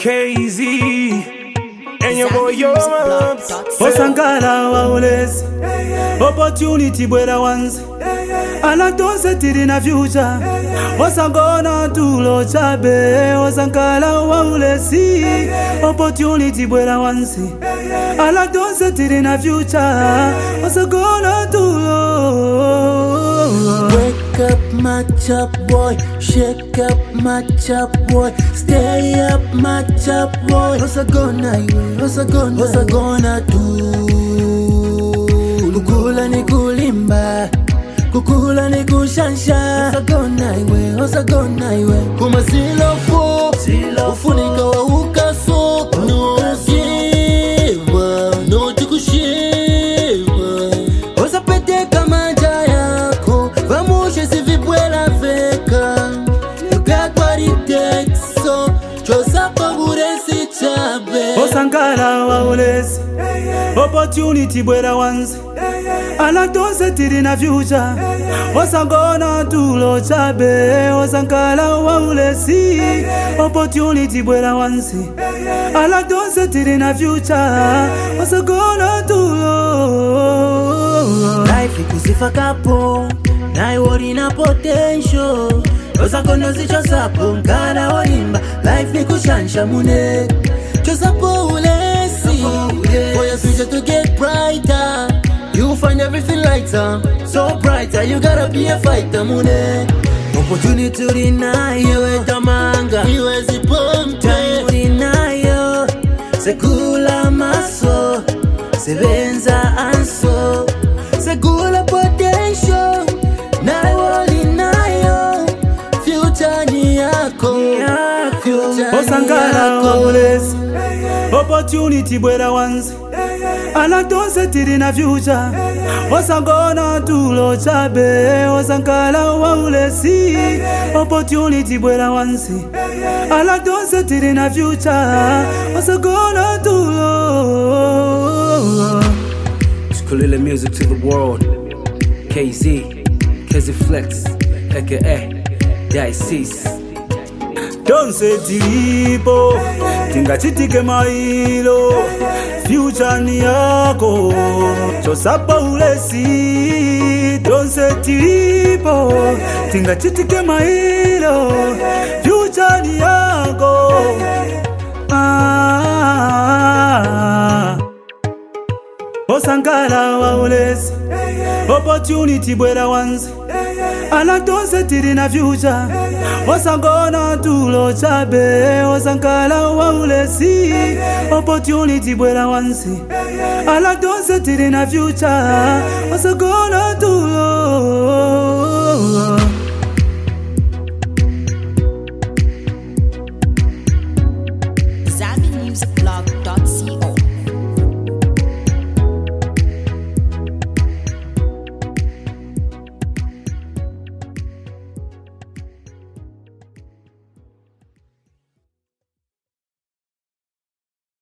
KZ and your boy Yomaps. osangala waulezi opportunity bwera wanzi ala tonse tili na fyucha osangona tulo chabe osangala waulezi opportunity bwera wanzi ala tonse tili na fyucha osangona tulo Wake up, my top boy. Shake up, my top boy. Stay up, my top boy. What's a gonna iwe? What's a gonna? What's a gonna do? Kukula ni kulimba. Kukula ni kushansha. What's a gonna iwe? What's a gonna iwe? Kuma silo fo. Ufunika wa ukaso. No give up. No tikushiva. Usapete kama nja yako Vamushe si vibwela veka You got what it takes So Chosa pa buresi chabe osangala waulezi opportunity bwera wanzi ala tonse tili na fyucha osangona tulo chabe osangala waulezi opportunity bwera wanzi ala tonse tili na fyucha osangona tulo Life ikusifa kapo Nai wori na potential Osakono si chosapo Nkana olimba Life ni kushansha mune Chosapo ulesi For your future to get brighter You will find everything lighter So brighter You gotta be a fighter mune Opportunity ulinayo Etamanga Iwezi pompe Time ulinayo Sekula maso Sebenza anso Segula potential Nayo ulinayo Future ni yako Future ni osangala yako. waulezi opportunity bwera wanzi ala tonse tili na fyucha osangona tulo chabe osangala waulezi opportunity bwera wanzi ala tonse tili na fyucha osangona tulo Skulila music to the world. KZ, KZ Flex, aka Dices. tonse tilipo tingachitike mailo fyucha ni yako chosapa ulesi tonse tilipo tingachitike mailo fyucha ni yako ah, osangala waulesi opportunity bwera wanzi ala tonse tili na fyucha osangona tulo chabe osangala waulesi opportunity bwera wansi ala tonse tili na fyucha osangona tulo Zambi Music Blog